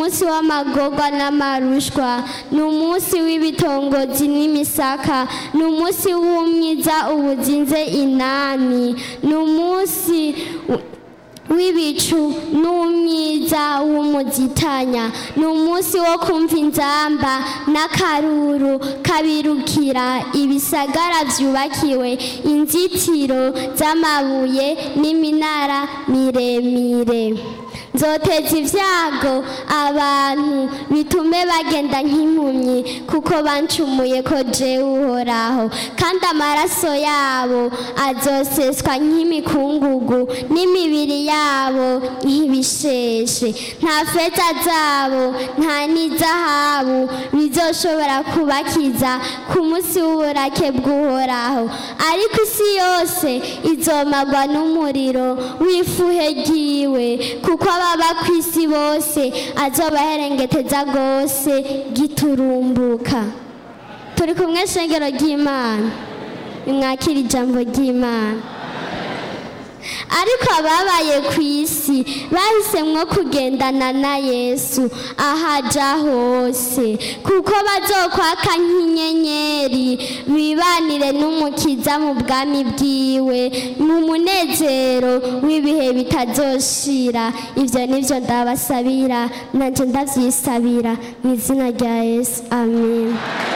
umunsi w'amagorwa n'amarushwa ni umunsi w'ibitongozi n'imisaka ni umunsi w'umwiza ubuzinze inani ni umunsi w'ibicu n'umwiza w'umuzitanya ni umunsi wo kumva inzamba n'akaruru kabirukira ibisagara byubakiwe inzitiro z'amabuye n'iminara miremire nzoteza ibyago abantu bitume bagenda nk'impumyi kuko bancumuye ko jewe uhoraho kandi amaraso yabo azoseswa nk'imikungugu n'imibiri yabo nk'ibisheshe nta feza zabo nta n'izahabu bizoshobora kubakiza ku munsi w'uburake bw'uhoraho ariko isi yose izomagwa n'umuriro w'ifuhe ryiwe kuko ababa ku isi bose azobaherengeteza rwose giturumbuka turi kumwe shengero ry'imana nimwakira ijambo ry'imana ariko ababaye ku isi bahisemwo kugendana na yesu ahaja hose kuko bazokwaka nk'inyenyeri bibanire n'umukiza mu bwami bwiwe mu munezero w'ibihe bitazoshira ibyo nibyo ndabasabira nanjye ndabyisabira mu izina rya yesu amen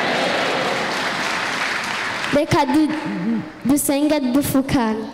reka du- dusenge dufukana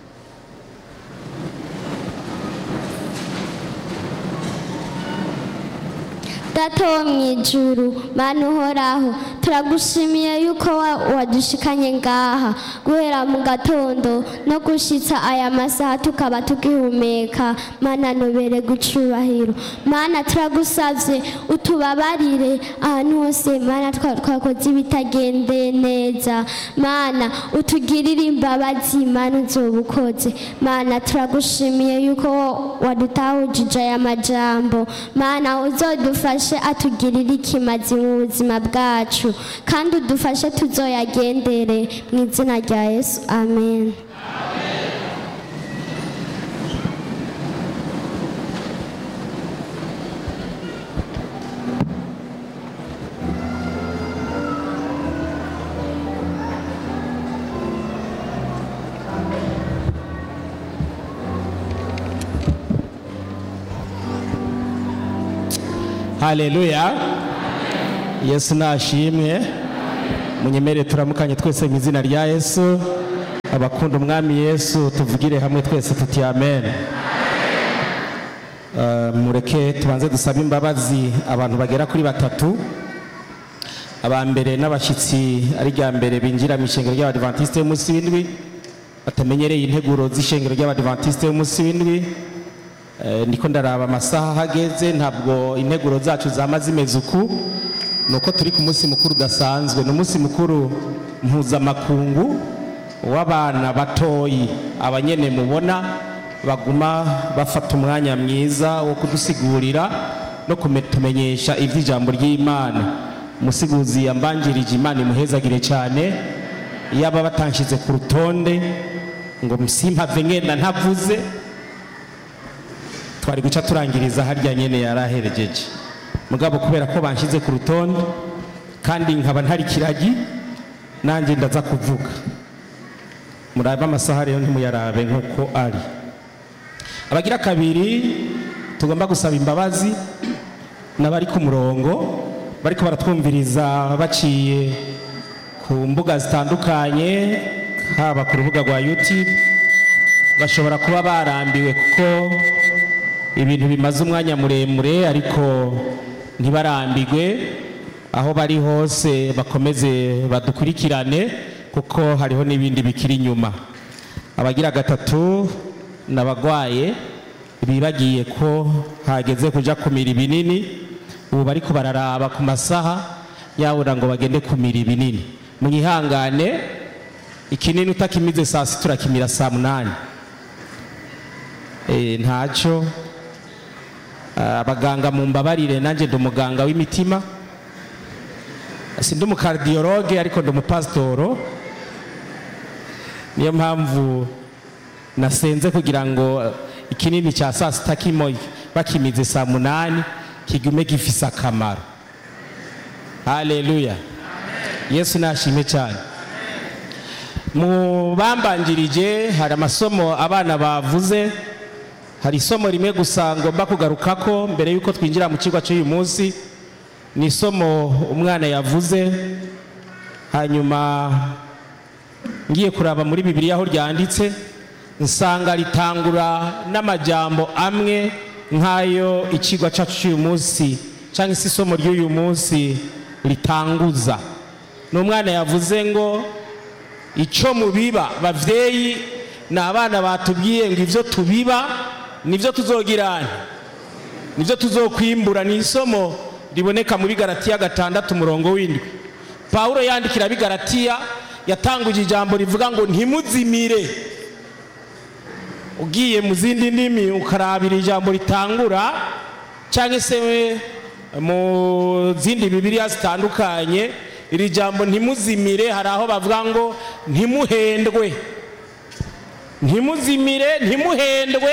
data wo mu ijuru mana uhoraho turagushimiye yuko wa- wadushikanye ngaha guhera mu gatondo no gushitsa aya masaha tukaba tukihumeka mana nubere gucubahiro mana turagusavye utubabarire ahantu hose mana twa- twakoze ibitagendeye neza mana utugirire imbabazi mana uzoba ukoze mana turagushimiye yuko wadutahujije aya majambo mana uzodufashe atugirire ikimazi mu buzima bwacu kandi udufashe tuzoyagendere mu izina rya yesu amen haleluya yesu nashimwe munyemere turamukanye twese mu izina rya yesu abakunda umwami yesu tuvugire hamwe twese tuti amen Eh, mureke tubanze dusabe imbabazi abantu bagera kuri batatu aba mbere n'abashyitsi ari rya mbere binjira mu ishengero ry'abadivantisite y'umunsi w'indwi batamenyereye integuro z'ishengero ry'abadivantisite y'umunsi w'indwi Eh, ndiko ndaraba amasaha ahageze ntabwo integuro zacu zama zimeze uku ni uko turi ku munsi mukuru udasanzwe ni umunsi mukuru mpuzamakungu w'abana batoyi abanyene mubona baguma bafata umwanya mwiza wo kudusigurira no kutumenyesha iby'ijambo ry'imana umusiguzi yambanjirije imana imuhezagire cyane yaba batanshyize ku rutonde ngo musimpave ngenda ntavuze twari guca turangiriza harya nyene yaraherejeje mugabo kubera ko banshyize ku rutonde kandi nkaba ntari kiragi nanjye ndaza kuvuga murabe amasaha rero ntimuyarabe nk'uko ari abagira kabiri tugomba gusaba imbabazi n'abari ku murongo bariko baratwumviriza baciye ku mbuga zitandukanye haba ku rubuga rwa youtube bashobora kuba barambiwe kuko ibintu bimaze umwanya muremure ariko ntibarambigwe aho bari hose bakomeze badukurikirane kuko hariho n'ibindi bikiri inyuma abagira gatatu n'abagwaye bibagiye ko hageze kuja kumira ibinini ubu bariko bararaba ku masaha yabura ngo bagende kumira ibinini mwihangane ikinini utakimize saa sita urakimira saa munani Eh, ntacyo Ah, abaganga mu mbabarire nanjye ndi umuganga w'imitima si ndi umukardiyoroge ariko ndi umupasitoro niyo mpamvu nasenze kugira ngo ikinini cya saa sita kimo bakimize saa munani kigume gifise akamaro haleluya yesu nashime cyane mu bambanjirije hari amasomo abana bavuze hari isomo rimwe gusa ngomba kugarukako mbere y'uko twinjira mu kigo cy'uyu munsi ni isomo umwana yavuze hanyuma ngiye kuraba muri bibiliya aho ryanditse nsanga ritangura n'amajambo amwe nk'ayo ikigwa cyacu cy'uyu munsi cyangwa se isomo ry'uyu munsi ritanguza ni umwana yavuze ngo icyo mubiba bavyeyi ni abana batubwiye ngo ibyo tubiba nibyo tuzogirana nibyo tuzokwimbura ni isomo riboneka muri garatiya gatandatu umurongo w'indwi pawulo yandikira bigaratiya yatanguje ijambo rivuga ngo ntimuzimire ugiye mu zindi ndimi ukarabira ijambo ritangura cyangwa se mu zindi bibiliya zitandukanye iri jambo ntimuzimire hari aho bavuga ngo ntimuhendwe ntimuzimire ntimuhendwe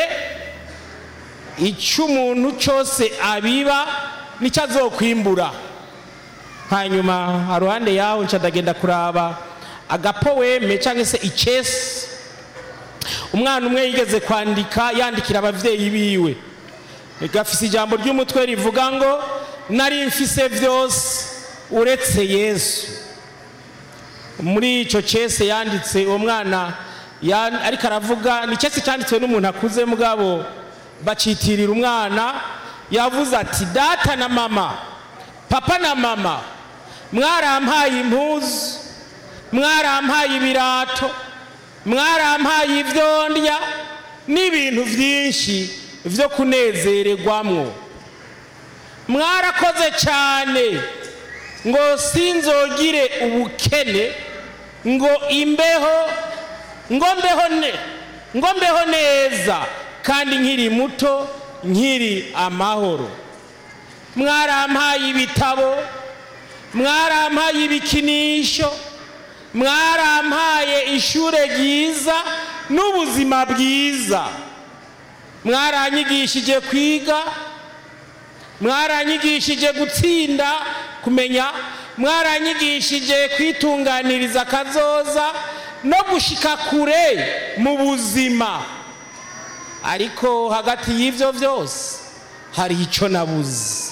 icyo umuntu cyose abiba nicyo azokwimbura hanyuma haruhande yaho ndagenda kuraba agapoweme cyangwa se icesi umwana umwe yigeze kwandika yandikira ababyeyi biwe gafise ijambo ry'umutwe rivuga ngo nari mfise byose uretse yesu muri icyo cese yanditse uwo mwana ariko aravuga ni cese cyanditswe n'umuntu akuze mugabo bacitirira umwana yavuze ati data na mama papa na mama mwarampaye impuzu mwarampaye ibirato mwarampaye ibyo ndya n'ibintu byinshi byo kunezererwamwo mwarakoze cyane ngo sinzogire ubukene ngo imbeho ngo mbeho ne ngo mbeho neza kandi nkiri muto nkiri amahoro mwarampaye ibitabo mwarampaye ibikinisho mwarampaye ishure ryiza n'ubuzima bwiza mwaranyigishije kwiga mwaranyigishije gutsinda kumenya mwaranyigishije kwitunganiriza akazoza no gushika kure mu buzima ariko hagati y'ibyo byose hari icyo nabuze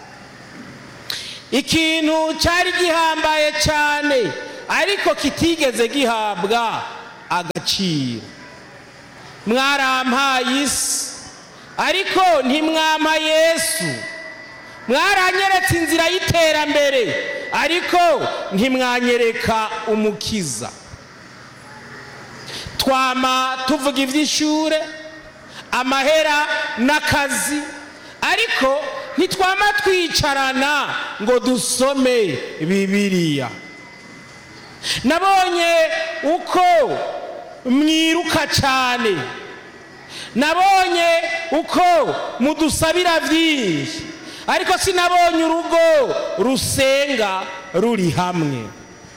ikintu cyari gihambaye cyane ariko kitigeze gihabwa agaciro mwarampaye isi ariko ntimwampa yesu mwaranyeretse inzira y'iterambere ariko ntimwanyereka umukiza twama tuvuga iby'ishure amahera n'akazi ariko ntitwama twicarana ngo dusome bibiliya nabonye uko mwiruka cyane nabonye uko mudusabira byinshi ariko sinabonye urugo rusenga ruri hamwe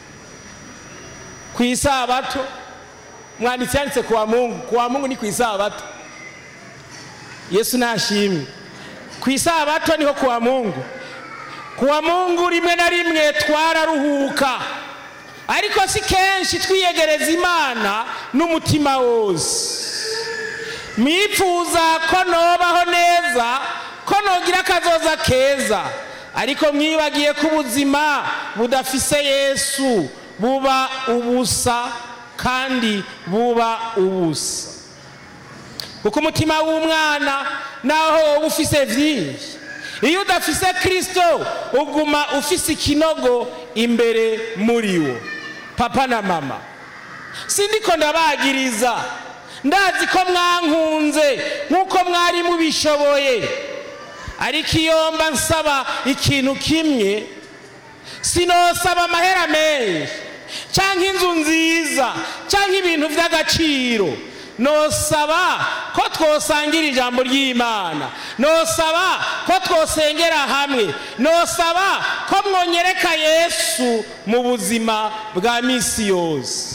ku isabato mwanditse yanditse ku wa mungu ku wa mungu ni ku isabato yesu nashimwe ku isabato niho ku wa mungu ku wa mungu rimwe na rimwe twararuhuka ariko si kenshi twiyegereza imana n'umutima wose mwifuza ko nobaho neza ko nogira akazoza keza ariko mwibagiye ko ubuzima budafise yesu buba ubusa kandi buba ubusa kuko umutima w'umwana naho wowe ufise byinshi iyo udafise kirisito uguma ufise ikinogo imbere muri wo papa na mama sindiko ndabagiriza ndazi ko mwankunze nk'uko mwari mubishoboye ariko iyo mba nsaba ikintu kimwe sinosaba amahera menshi cyangwa inzu nziza cyangwa ibintu by'agaciro nosaba ko twosangira ijambo ry'imana nosaba ko twosengera hamwe nosaba ko mwonyereka yesu mu buzima bwa misi yose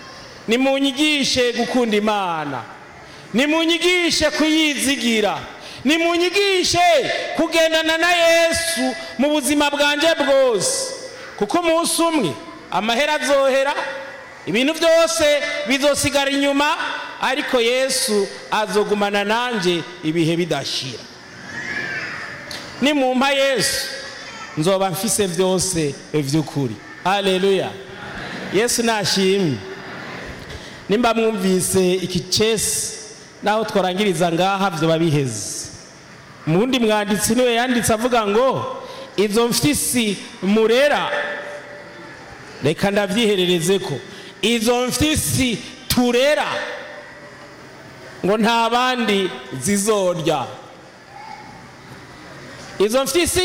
nimunyigishe gukunda imana nimunyigishe kuyizigira nimunyigishe kugendana na yesu mu buzima bwanjye bwose kuko umunsi umwe amahera azohera ibintu byose bizosigara inyuma ariko yesu azogumana nanjye ibihe bidashira nimumpa yesu nzoba mfise byose by'ukuri haleluya yesu nashimye nimba mwumvise iki cesi naho twarangiriza ngaha byoba biheze umundi mwanditsi niwe yanditse avuga ngo izo mfisi murera reka ndabyiherereze ko izo mfisi turera ngo nta bandi zizorya izo mfisi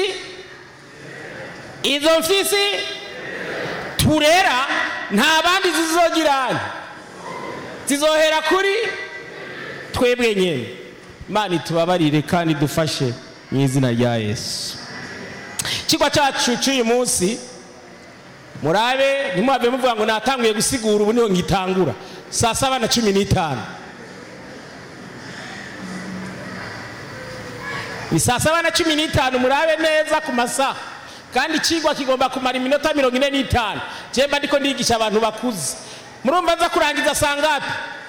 izo mfisi turera nta bandi zizogirana zizohera kuri twebwe nyine imana itubabarire kandi dufashe mu izina rya yesu ikigo cyacu cy'uyu munsi murabe ntimuhave muvuga ngo natanguye gusigura ubu niho ngitangura saa saba na cumi n'itanu ni saa saba na cumi n'itanu murabe neza ku masaha kandi ikigwa kigomba kumara iminota mirongo ine n'itanu jemba ndiko ndigisha abantu bakuze murumva nza kurangiza saa ngapi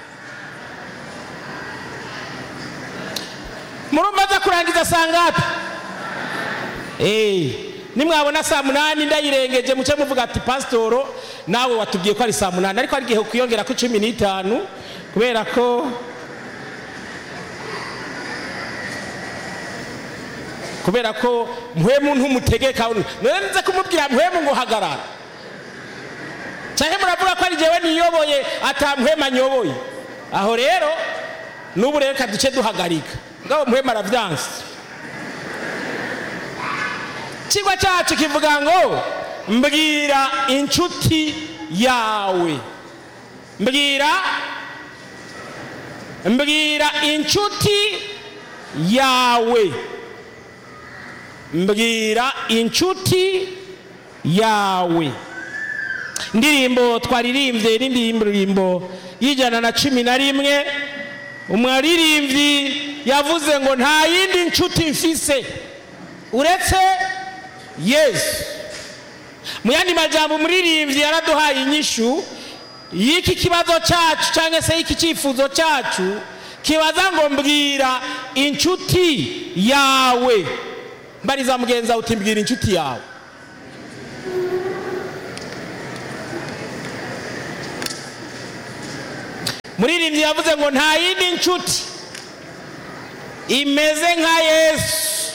murumva nza kurangiza saa ngapi Eh, nimwabona saa munani ndayirengeje muce muvuga ati pasitoro nawe watubwiye ko ari saa munani ariko hari igihe kwiyongera ku cumi n'itanu kubera ko kubera ko mpwemu ntumutegeka nze kumubwira mpwemu ngo hagarara cyangwa muravuga ko ari jyewe niyoboye atampwemu anyoboye aho rero n'ubu rero reka duce duhagarika ngabo mpwemu aravyanse ikigo cyacu kivuga ngo mbwira inshuti yawe mbwira mbwira inshuti yawe mbwira inshuti yawe indirimbo twaririmbye n'indirimbo y'ijana na cumi na rimwe umwaririmbyi yavuze ngo nta yindi nshuti mfise uretse yesu mu yandi majambo umuririmbyi yaraduhaye inyishu y'iki kibazo cyacu cyangwa se y'iki cyifuzo cyacu kibaza ngo mbwira inshuti yawe mbariza mugenzi wawe uti mbwira inshuti yawe muririmbyi yavuze ngo nta yindi nshuti imeze nka yesu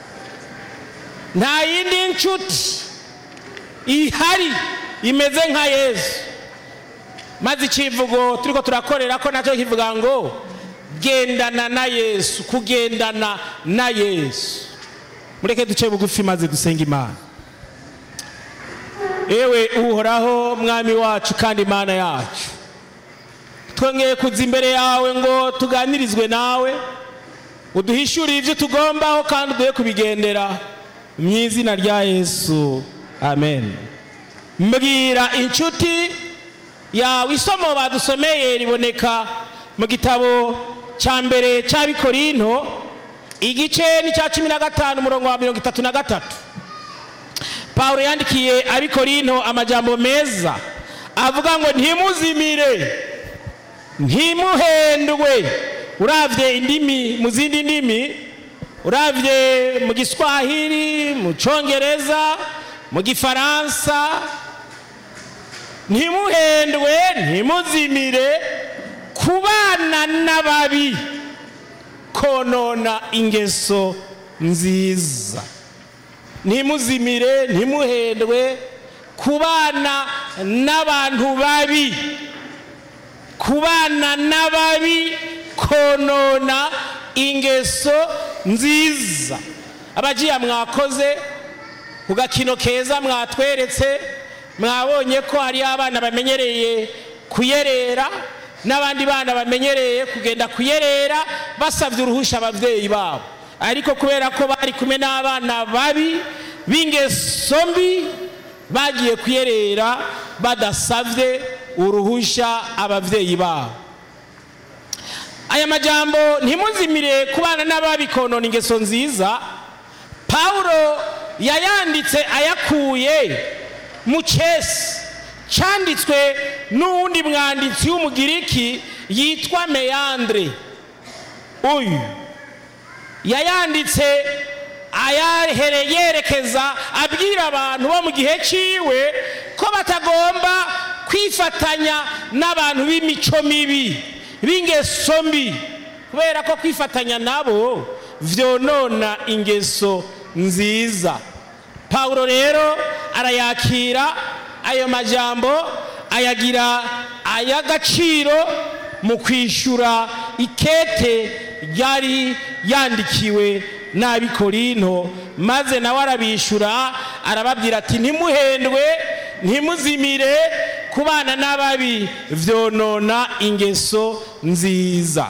nta yindi nshuti ihari imeze nka yesu maze icyivugo turiko turakorera ko nacyo kivuga ngo gendana na yesu kugendana na yesu mureke duce bugufi maze dusenga imana ewe uhoraho mwami wacu kandi imana yacu twongeye kuza imbere yawe ngo tuganirizwe nawe uduhishurire ibyo tugombaho kandi uduhe kubigendera mu izina rya yesu amen mbwira inshuti yawe isomo badusomeye riboneka mu gitabo cya mbere cy'abikorinto igice ni cya cumi na gatanu umurongo wa mirongo itatu na gatatu pawulo yandikiye abikorinto amajambo meza avuga ngo ntimuzimire ntimuhendwe uravye indimi mu zindi ndimi uravye mu giswahili mu congereza mu gifaransa ntimuhendwe ntimuzimire kubana n'ababi konona ingeso nziza ntimuzimire ntimuhendwe kubana n'abantu babi kubana n'ababi konona ingeso nziza abagiye mwakoze ku gakino keza mwatweretse mwabonye ko hariyo abana bamenyereye kuyerera n'abandi bana bamenyereye kugenda kuyerera basabye uruhusha ababyeyi babo ariko kubera ko bari kumwe n'abana babi b'ingeso mbi bagiye kuyerera badasabye uruhusha ababyeyi babo aya majambo ntimuzimire kubana n'ababikonona ingeso nziza pawulo yayanditse ayakuye mu cesi cyanditswe n'uwundi mwanditsi w'umugiriki yitwa meyandre uyu yayanditse ayahere yerekeza abwira abantu bo mu gihe ciwe ko batagomba kwifatanya n'abantu b'imico mibi b'ingeso mbi kubera ko kwifatanya nabo vyonona ingeso nziza pawulo rero arayakira ayo majambo ayagira ay'agaciro mu kwishyura ikete ryari yandikiwe n'abikorinto maze nawe arabishyura arababwira ati ntimuhendwe ntimuzimire kubana n'ababi vyonona ingeso nziza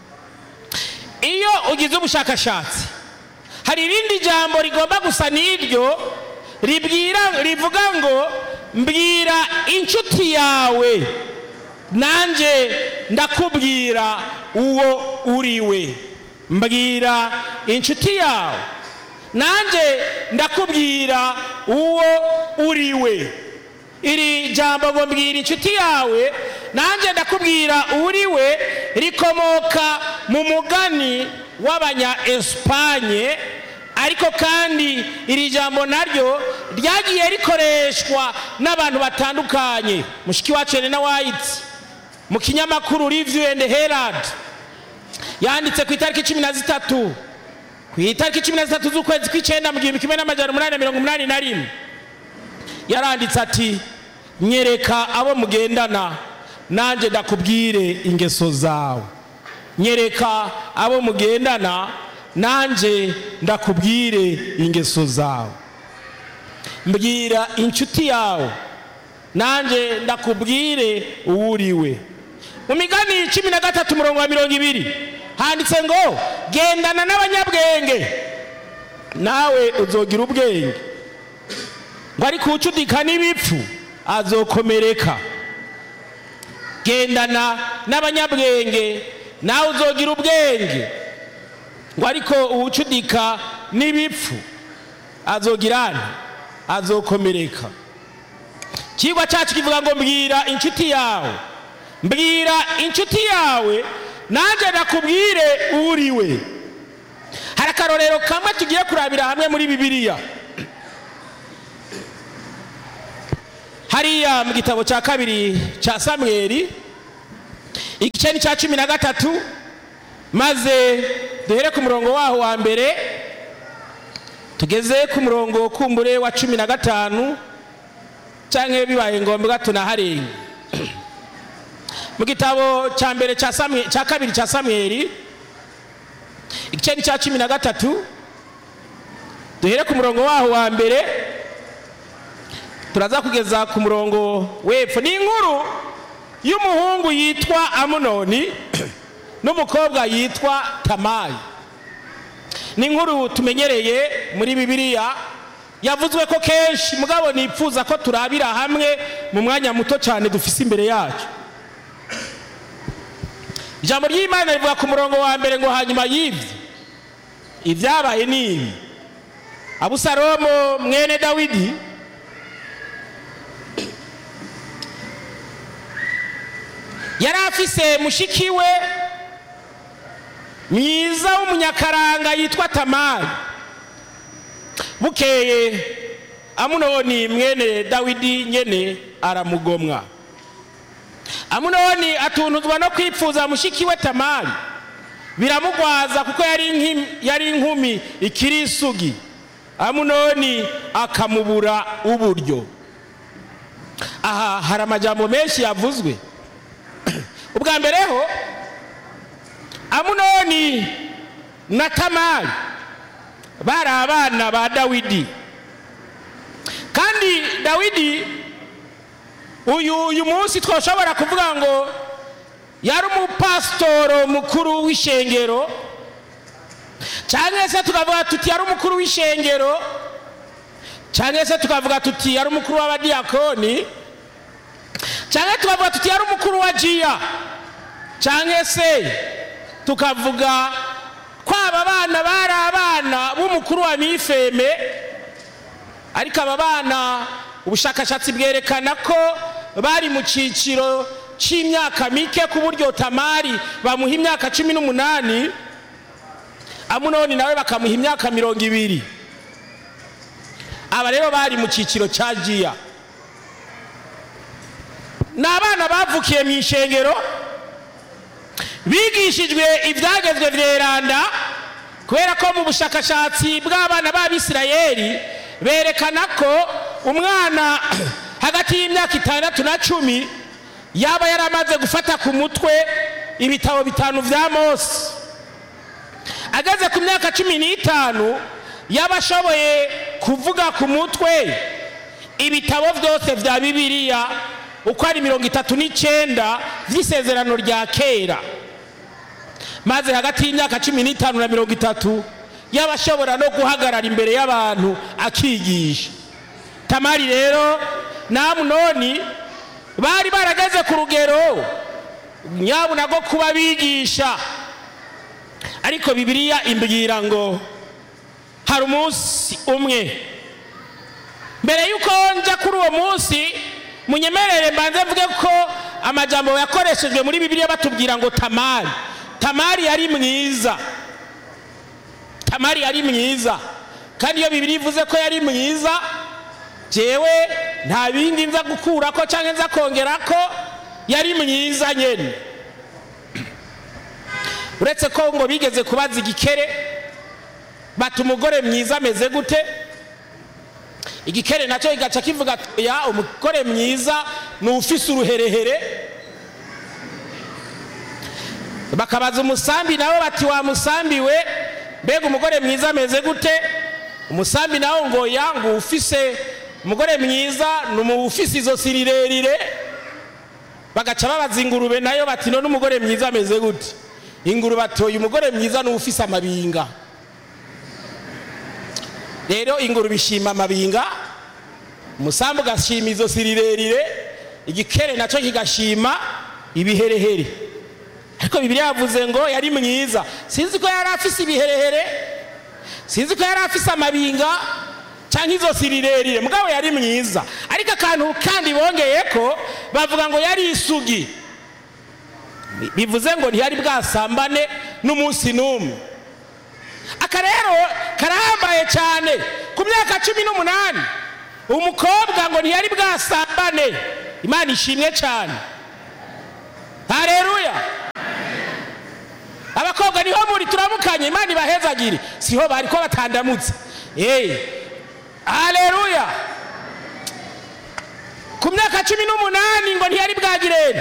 iyo ugize ubushakashatsi hari irindi jambo rigomba gusa n'iryo ribwira rivuga ngo mbwira inshuti yawe nanjye ndakubwira uwo uriwe mbwira inshuti yawe nanjye ndakubwira uwo uriwe iri jambo ngo mbwira inshuti yawe nanjye ndakubwira uriwe rikomoka mu mugani w'abanya esipanye ariko kandi iri jambo naryo ryagiye rikoreshwa n'abantu batandukanye mushiki wacu na wayiti mu kinyamakuru review and herald yanditse ku itariki cumi na zitatu ku itariki cumi na zitatu z'ukwezi kw'icyenda mu gihumbi kimwe n'amajana umunani na mirongo umunani na rimwe yaranditse ati nyereka abo mugendana nanjye ndakubwire ingeso zawe nyereka abo mugendana nanjye ndakubwire ingeso zawe mbwira inshuti yawe nanjye ndakubwire uwo uriwe mu migani cumi na gatatu umurongo wa mirongo ibiri handitse ngo gendana n'abanyabwenge nawe uzogira ubwenge ngo ariko ucudika n'ibipfu azokomereka gendana n'abanyabwenge nawe uzogira ubwenge ngo ariko uwucudika n'ibipfu azogirana azokomereka ikigwa cyacu kivuga ngo mbwira inshuti yawe mbwira inshuti yawe nanjye ndakubwire uriwe hari akarorero kamwe tugiye kurabira hamwe muri bibiliya hariya mu gitabo cya kabiri cya samweri igice ni cya cumi na gatatu maze duhere ku murongo waho wa mbere tugeze ku murongo kumbure wa cumi na gatanu cyangwa bibaye ngombwa tunaharenga mu gitabo cya mbere cya kabiri cya samweri igice ni cya cumi na gatatu duhere ku murongo waho wa mbere turaza kugeza ku murongo w'epfo ni inkuru y'umuhungu yitwa amunoni n'umukobwa yitwa tamayi ni inkuru tumenyereye muri bibiliya yavuzwe ko kenshi mugabo nipfuza ko turabira hamwe mu mwanya muto cyane dufise imbere yacu ijambo ry'imana rivuga ku murongo wa mbere ngo hanyuma y'ibyo ibyabaye ni ibi abusalomo mwene dawidi yari afise mushiki we mwiza w'umunyakaranga yitwa tamari bukeye amunoni mwene dawidi nyene aramugomwa amunoni atuntuzwa no kwipfuza mushiki we tamari biramugwaza kuko yari inkumi ikiri isugi amunoni akamubura uburyo aha hari amajambo menshi yavuzwe ubwa mbere ho amunoni na tamari bari abana ba dawidi kandi dawidi uyu uyu munsi twashobora kuvuga ngo yari umupasitoro mukuru w'ishengero cyangwa se tukavuga tuti yari umukuru w'ishengero cyangwa se tukavuga tuti yari umukuru w'abadiyakoni cyangwa tukavuga tuti yari umukuru wa jiya cyangwa se tukavuga ko aba bana bari abana b'umukuru wa mifeme ariko aba bana ubushakashatsi bwerekana ko bari mu cyiciro cy'imyaka mike ku buryo tamari bamuha imyaka cumi n'umunani amunoni nawe bakamuha imyaka mirongo ibiri aba rero bari mu cyiciro cya jiya ni abana bavukiye mu ishengero bigishijwe ibyagezwe byeranda kubera ko mu bushakashatsi bw'abana b'abisirayeli berekana ko umwana hagati y'imyaka itandatu na cumi yaba yaramaze gufata ku mutwe ibitabo bitanu bya mose ageze ku myaka cumi n'itanu yaba ashoboye kuvuga ku mutwe ibitabo byose bya bibiliya uko ari mirongo itatu n'icyenda by'isezerano rya kera maze hagati y'imyaka cumi n'itanu na mirongo itatu yaba ashobora no guhagarara imbere y'abantu akigisha tamari rero na amunoni bari barageze ku rugero nyabuna rwo kuba bigisha ariko bibiliya imbwira ngo hari umunsi umwe mbere y'uko njya kuri uwo munsi munyemerere mbanze mvuge ko amajambo yakoreshejwe muri bibiliya batubwira ngo tamari tamari yari mwiza tamari yari mwiza kandi iyo bibiri ivuze ko yari mwiza jewe nta bindi nza gukura ko cyangwa nza kongera ko yari mwiza nyine uretse ko ngo bigeze kubaza igikere bata umugore mwiza ameze gute igikere nacyo kigaca kivuga ati ya umugore mwiza ni ufise uruherehere bakabaza umusambi nawe bati wa musambi we mbega umugore mwiza ameze gute umusambi nawe ngo ya ngo ufise umugore mwiza ni ufise izosi rirerire bagaca babaza ingurube nayo bati none umugore mwiza ameze gute ingurube atoye umugore mwiza ni ufise amabinga rero ingurube ishima amabinga umusambi ugashima izosi rirerire igikere nacyo kigashima ibiherehere ariko bibiri yavuze ngo yari mwiza sinzi ko yari afise ibiherehere sinzi ko yari afise amabinga cyangwa izosi rirerire mugabo yari mwiza ariko akantu kandi bongeye ko bavuga ngo yari isugi bivuze ngo ntiyari bwasambane n'umunsi n'umwe aka rero karahambaye cyane ku myaka cumi n'umunani umukobwa ngo ntiyari bwasambane imana ishimwe cyane hareruya abakobwa niho muri turamukanye imana ibahezagire siho bari ko batandamutse eee hareruya ku myaka cumi n'umunani ngo ntiyari bwagirene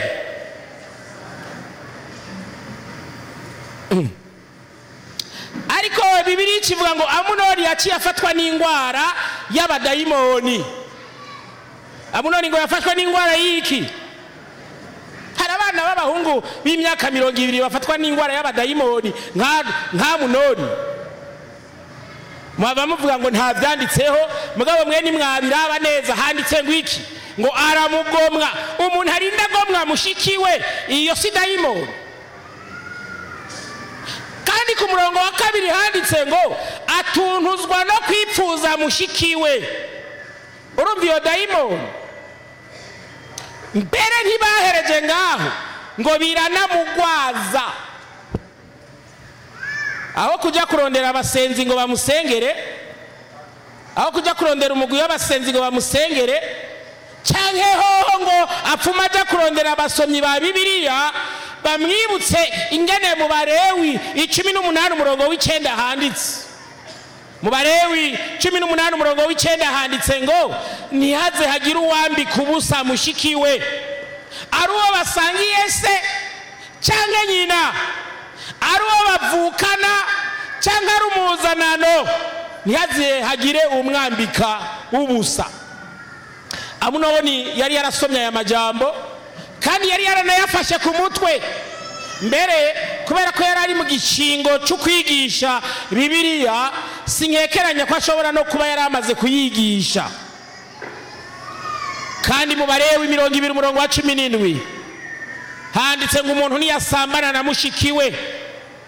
ariko bibiri kivuga ngo amunoni yaciye afatwa n'indwara y'abadayimoni amunoni ngo yafashwe n'indwara y'iki hari abana b'abahungu b'imyaka mirongo ibiri bafatwa n'indwara y'abadayimoni nka munoni mwaba muvuga ngo nta byanditseho mugabo mwe nimwabiraba neza handitse ngo iki ngo aramugomwa umuntu arinda agomwa mushikiwe iyo si dayimoni kandi ku murongo wa kabiri handitse ngo atuntuzwa no kwipfuza mushikiwe urumva iyo dayimoni mbere ntibahereje ngaho ngo biranamugwaza aho kujya kurondera abasenzi ngo bamusengere aho kujya kurondera umugwi w'abasenzi ngo bamusengere cyangwa hoho ngo apfuma ajya kurondera abasomyi ba bibiliya bamwibutse ingene mu barewi icumi n'umunani umurongo w'icyenda handitse mu barewi cumi n'umunani umurongo w'icyenda handitse ngo ntihaze hagire uwambika ubusa mushikiwe ari uwo basangiye se cyangwa nyina ari uwo bavukana cyangwa ari umuzanano ntihaze hagire umwambika w'ubusa amunoni yari yarasomye aya majambo kandi yari yaranayafashe ku mutwe mbere kubera ko yari ari mu gishingo cyo kwigisha bibiliya sinkekeranya ko ashobora no kuba yari amaze kuyigisha kandi mu barewe mirongo ibiri umurongo wa cumi n'indwi handitse ngo umuntu niyasambana na mushiki we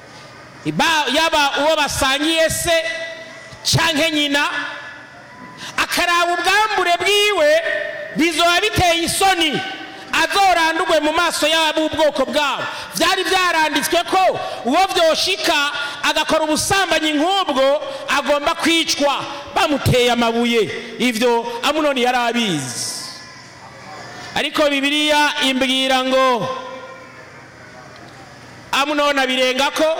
Ba- yaba uwo basangiye se canke nyina akaraba ubwambure bwiwe bizoba biteye isoni azorandurwe mu maso y'ab'ubwoko bwabo byari byaranditswe ko uwo byoshika agakora ubusambanyi nk'ubwo agomba kwicwa bamuteye amabuye ibyo amunoni yari abizi ariko bibiliya imbwira ngo amunoni abirenga ko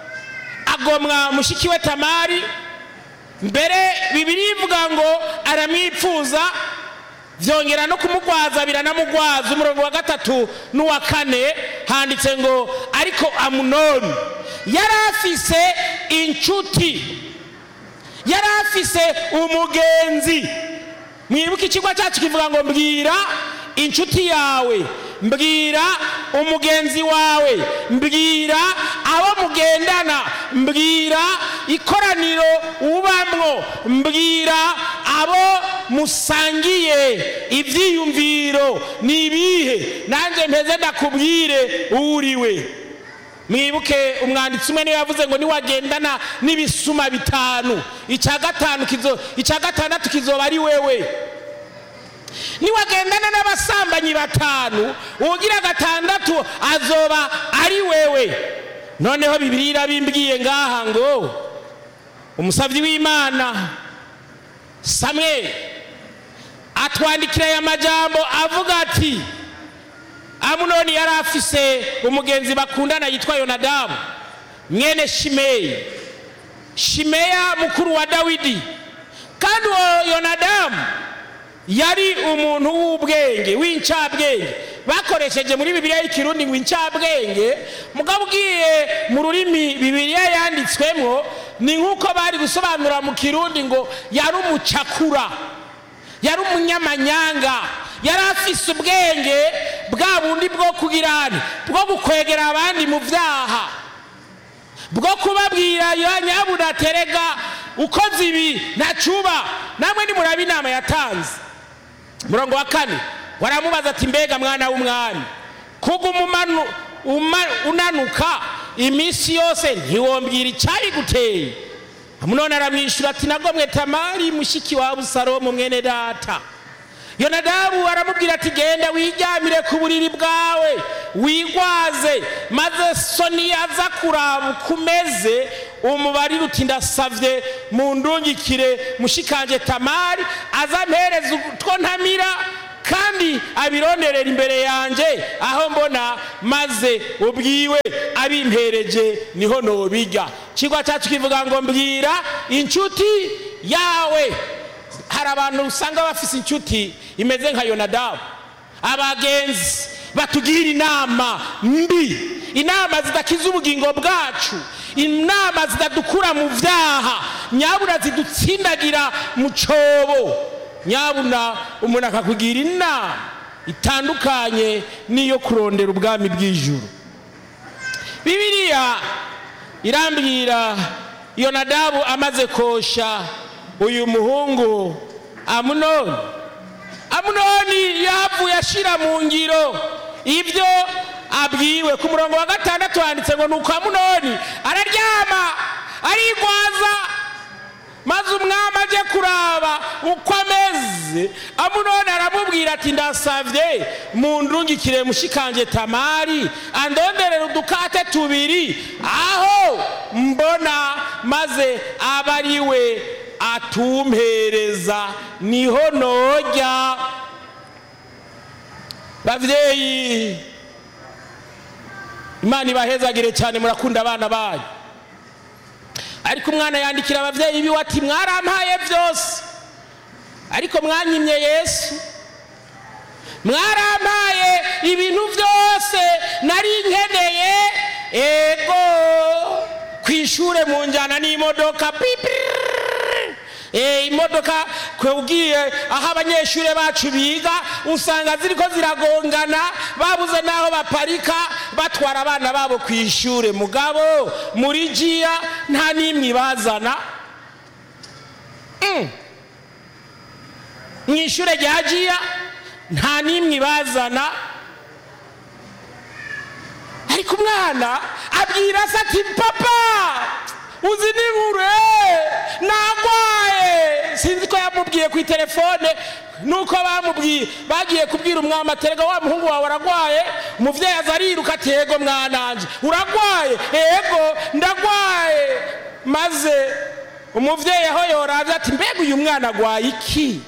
agomwa mushiki we tamari mbere bibiri ivuga ngo aramwipfuza byongera no kumugwaza biranamugwaza umurongo wa gatatu n'uwa kane handitse ngo ariko amunoni yari afise inshuti yari afise umugenzi mwibuke ikigo cyacu kivuga ngo mbwira inshuti yawe mbwira umugenzi wawe mbwira abo mugendana mbwira ikoraniro ubamwo mbwira abo musangiye ibyiyumviro ni ibihe nanjye mpeze ndakubwire uwo uriwe mwibuke umwanditsi umwe niwe yavuze ngo niwagendana n'ibisuma bitanu icya gatanu kizo icya gatandatu kizoba ari wewe niwagendana n'abasambanyi batanu ugira gatandatu azoba ari wewe noneho bibiri irabimbwiye ngaha ngo umusabyi w'imana samweli atwandikira aya majambo avuga ati amunoni yari afise umugenzi bakundana yitwa yonadabu mwene shimeyi shimeya mukuru wa dawidi kandi uwo yonadabu yari umuntu w'ubwenge w'incabwenge bakoresheje muri bibiliya y'ikirundi ngo incabwenge mugabo ugiye mu rurimi bibiliya yanditswemo ni nk'uko bari gusobanura mu kirundi ngo yari umucakura yari umunyamanyanga yari afise ubwenge bwa bundi bwo kugirana bwo gukwegera abandi mu byaha bwo kubabwira nyabuna terega ukoze ibi ntacuba namwe nimuraba inama yatanze murongo wa kane waramubaza ati mbega mwana w'umwami kuguma unanuka iminsi yose ntiwombwira icyabiguteye none aramwishyura ati nagomwe tamari mushiki wa busalomu mwene data yonadabu aramubwira ati genda wiryamire ku buriri bwawe wigwaze maze soni aza kuraba uko umeze umubarire uti ndasavye mu ndungikire mushikanje tamari aza mpereza utwo ntamira kandi abironderera imbere yanjye aho mbona maze ubwiwe abimpereje niho nobijya kigwa cyacu kivuga ngo mbwira inshuti yawe hari abantu usanga bafise inshuti imeze nka yonadabu abagenzi batugira inama mbi inama zidakiza ubugingo bwacu inama zidadukura mu byaha nyabuna zidutsindagira mu cyobo nyabuna umuntu akakugira inama itandukanye n'iyo kurondera ubwami bw'ijuru bibiliya irambwira yonadabu amaze kosha uyu muhungu amunoni amunoni yavuye ashyira mu ngiro ibyo abwiwe ku murongo wa gatandatu handitse ngo ni uko amunoni araryama arigwaza maze umwami ajye kuraba uko ameze amunoni aramubwira ati ndasabye mu ndungikire mushikanje tamari andonderera udukate tubiri aho mbona maze aba ari we atumpereza niho nojya bavyeyi imana ibahezagire cyane murakunda abana banyu ariko umwana yandikira abavyeyi biwe ati mwarampaye byose ariko mwanyimye yesu mwarampaye ibintu byose nari nkeneye ego ku ishure mu njyana n'imodoka pipiri imodoka kwebwiye aho abanyeshuri bacu biga usanga ziriko ziragongana babuze n'aho baparika batwara abana babo ku ishuri mugabo muri jiya nta n'imwe ibazana mu ishuri rya jiya nta n'imwe ibazana ariko umwana abwira se ati papa uzi n'inkuru eh, nagwaye sinzi ko yamubwiye ku telefone nuko bamubwiye bagiye kubwira umwami aterega wa muhungu wawe aragwaye umuvyeyi aza ariruka ati yego mwananje uragwaye yego ndagwaye maze umuvyeyi aho yoravye ati mbega uyu mwana agwaye iki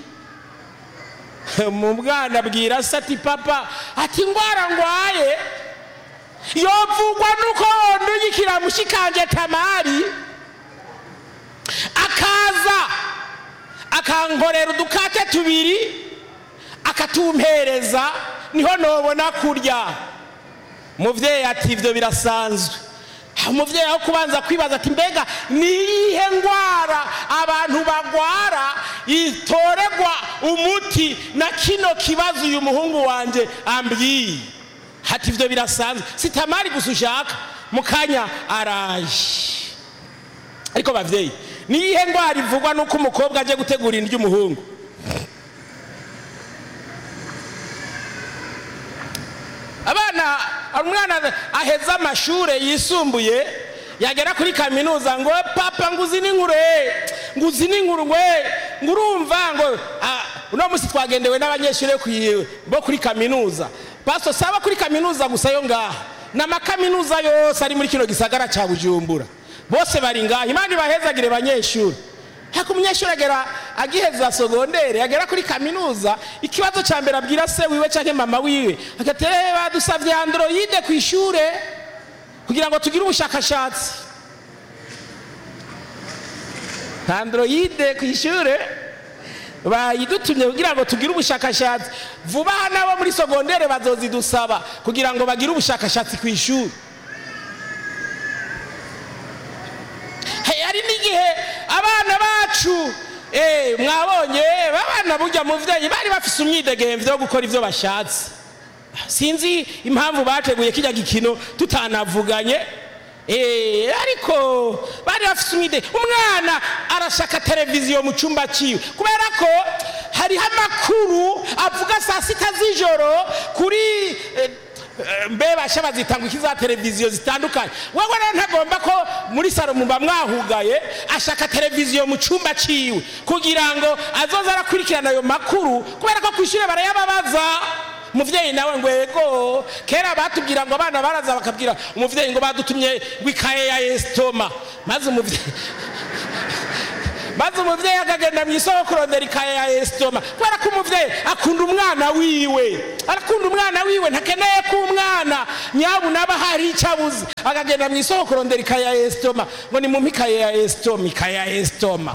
mu mwana abwira se ati papa ati ingwara ngwaye yovugwa nuko wondugikira mushikanje tamari akaza akankorera udukate tubiri akatumpereza niho nobona kurya muvyeyi ati ivyo birasanzwe umuvyeyi aho kubanza kwibaza ati mbega niyihe ngwara abantu bagwara itoregwa umuti na kino kibazo uyu muhungu wanje ambwiye hati ivyo birasanzwe sitamari gusa ushaka mu kanya araje ariko bavyeyi niyihe ngwara ivugwa nuko umukobwa aje gutegura indyo umuhungu abana umwana aheza amashure yisumbuye yagera kuri kaminuza ngo papa nguzi n'inkuru eh, nguzi n'inkuru ngwe ngurumva ngo ah, uno musi twagendewe n'abanyeshuri kwi- bo kuri kaminuza paso saba kuri kaminuza gusa yo ngaha n'amakaminuza yose ari muri kino gisagara ca bujumbura bose bari ngaha imana ibahezagire banyeshuri hako umunyeshuri agera agiheza sogondere agera kuri kaminuza ikibazo ca mbere abwira se wiwe canke mama wiwe agati "Eh, badusavye androide ku ishure kugira ngo tugire ubushakashatsi androide ku ishure bayidutumye kugira ngo tugire ubushakashatsi vuba aha nabo muri sogondere bazozidusaba kugira ngo bagire ubushakashatsi ku ishuri Hey, hari n'igihe abana bacu eh, mwabonye babana burya muvyeyi bari bafise umwidegemvyo wo gukora ivyo bashatse sinzi impamvu bateguye kijya gikino tutanavuganye Eh, ariko bari bafise umwide umwana arashaka televiziyo mu cyumba ciwe kubera ko hariho amakuru avuga saa sita z'ijoro kuri eh, eh, mbe basha bazitanga iki za televiziyo zitandukanye wewe rero ntagomba ko muri saro muba mwahugaye ashaka televiziyo mu cyumba ciwe kugira ngo azoza arakurikirana ayo makuru kubera ko ku ishure barayababaza umuvyeyi nawe ngo ego kera batubwira ngo abana baraza bakabwira umuvyeyi ngo badutumye ngo ikaye ya esitoma maze umuvyeyi maze umuvyeyi akagenda mu isoko kurondera ikaye ya esitoma kubera ko umuvyeyi akunda umwana wiwe arakunda umwana wiwe ntakeneye ko umwana nyabu naba hari icyo abuze akagenda mu isoko kurondera ikaye ya esitoma ngo ni mumpe ikaye ya esitoma ikaye ya esitoma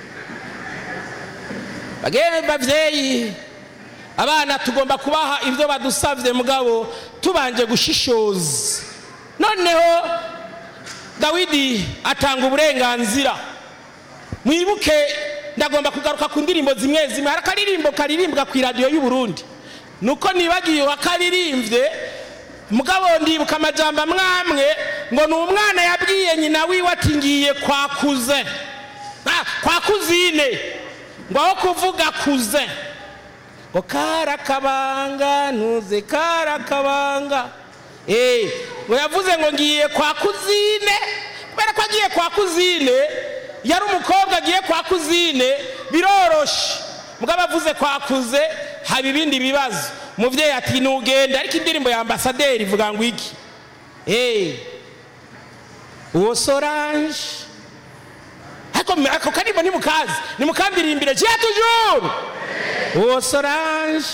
bagende bavyeyi abana tugomba kubaha ibyo badusabye mugabo tubanje gushishoza noneho dawidi atanga uburenganzira mwibuke ndagomba kugaruka ku ndirimbo zimwe zimwe hari akaririmbo karirimbwa ku iradiyo y'u Burundi nuko nibagiye wakaririmbye mugabo ndibuka amajambo amwamwe ngo ni umwana yabwiye nyina wiwe ati ngiye kwa kuze Ah, kwa kuzine ngo aho kuvuga kuze ngo karakabanga ntuze karakabanga eh ngo yavuze ngo ngiye kwa kuzine kubera ko agiye kwa kuzine yari umukobwa agiye kwa kuzine biroroshe mugabo avuze kwa kuze haba ibindi bibazo umuvyeyi ati nugenda ariko indirimbo ya ambasaderi ivuga ngo iki eh uwo sorange ariko ako karimbo ntimukazi nimukandirimbire ciya tujuru uwo sorange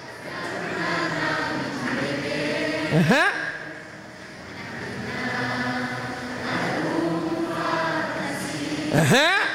aha aha